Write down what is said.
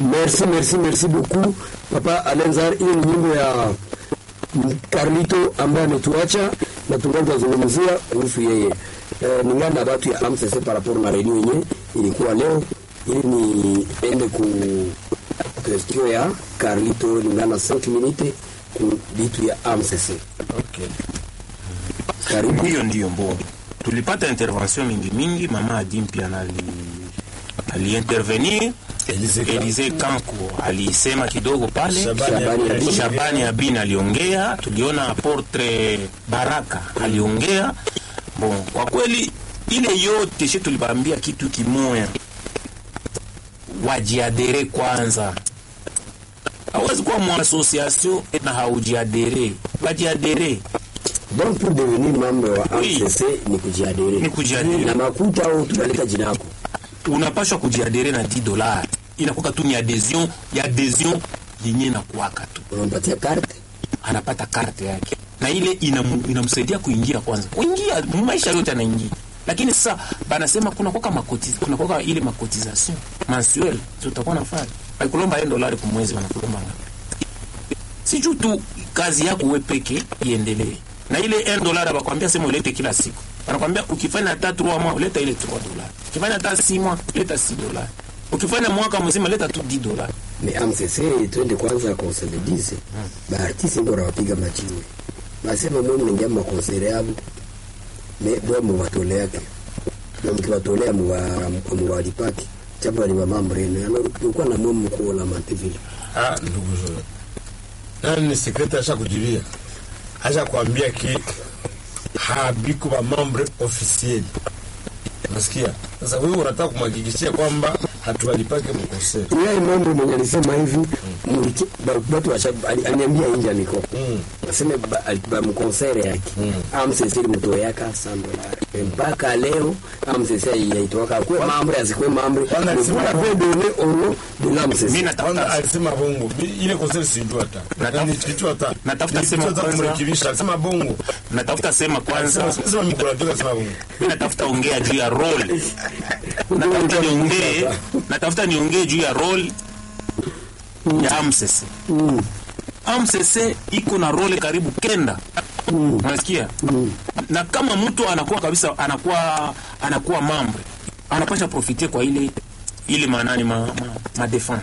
Merci, merci, merci beaucoup Papa Alenzar. Hiyo ni nyimbo ya Carlito ambaye ametuacha na tungali tunazungumzia kuhusu yeye eh, ningana na batu ya AMCC par rapport na redio yenye ilikuwa leo, ili niende ku question ya Carlito lingana 5 minutes ku bitu ya AMCC. Okay. Karibu. Hiyo ndiyo mbo, tulipata intervention mingi mingi. Mama Adim pia nali aliintervenir. Elise Kanku. Elise Kanku alisema kidogo pale. Shabani Shabani Abdul- Abdul- Shabani Abin aliongea, tuliona aportre Baraka aliongea. Bon, kwa kweli ile yote shi tulibambia kitu kimoya, wajiadere kwanza. Hawezi kuwa mwasosiasio na haujiadere, wajiadere Donc pour devenir membre wa Oui. AMCC ni kujiadere. Ni kujiadere. Na makuta au tunaleta jina yako. unapashwa kujiadere na 10 dollars, inakuwa tu ni adhesion ya adhesion yenye nakuwaka tu Unampatia carte. anapata karte yake na ile inamu- inamsaidia kuingia kwanza kuingia maisha yote anaingia lakini sasa banasema kuna koka makotiz kuna koka ile makotization mensuel tutakuwa nafanya alikulomba yeye dolari kwa mwezi wanakulomba ngapi si juu tu kazi yako wewe peke iendelee na ile 1 dollar abakwambia sema ulete kila siku anakwambia ukifanya hata 3 mois uleta ile 3 dollars ukifanya hata 6 mois leta 6 dollars ukifanya mwaka mzima leta tu 10 dollars Mais AMCC twende kwanza konsolidize. Baartiste ndio wanapiga machiwe. Basema mwe mnaingia makonsere yao. Me bwa mwatole yake. Na mkiwatolea mwa mwalipaki. Chapo ni mambo rene. Alikuwa na mwe mkuu la Manteville. Ah, ndugu zangu. Nani ni sekretari asha kujibia? Asha kuambia ki habiko ba membre officiel. Nasikia. Sasa wewe unataka kumhakikishia kwamba hatuwalipake mkosea. Yeye mambo mwenye alisema hivi muliki- ba- watu washa ali- aliniambia inja niko. Mm. Nasema ba- ali- ba mkonsere yake. AMCC mtoyaka 100 dollars. Mpaka leo AMCC yaitoka kwa mambo yazikwe mambo. Kwanza Vous alisema- l'avez donné au nom de l'AMCC. mimi Kwanza natafuta alisema bongo. Mi- Ile konseri sijui hata. Natafuta- Yaani kitu hata. natafuta Ni sema kitu hata kwanza- kumrekebisha. Alisema bongo. natafuta sema kwanza Alisema sema mikoro ndio alisema bongo. mi natafuta ongea juu ya role natafuta niongee natafuta niongee juu ya role ya AMCC AMCC iko na role karibu kenda unasikia na kama mtu anakuwa kabisa anakuwa anakuwa mambre anapasha profite kwa ile ile maanani ma, ma, ma defense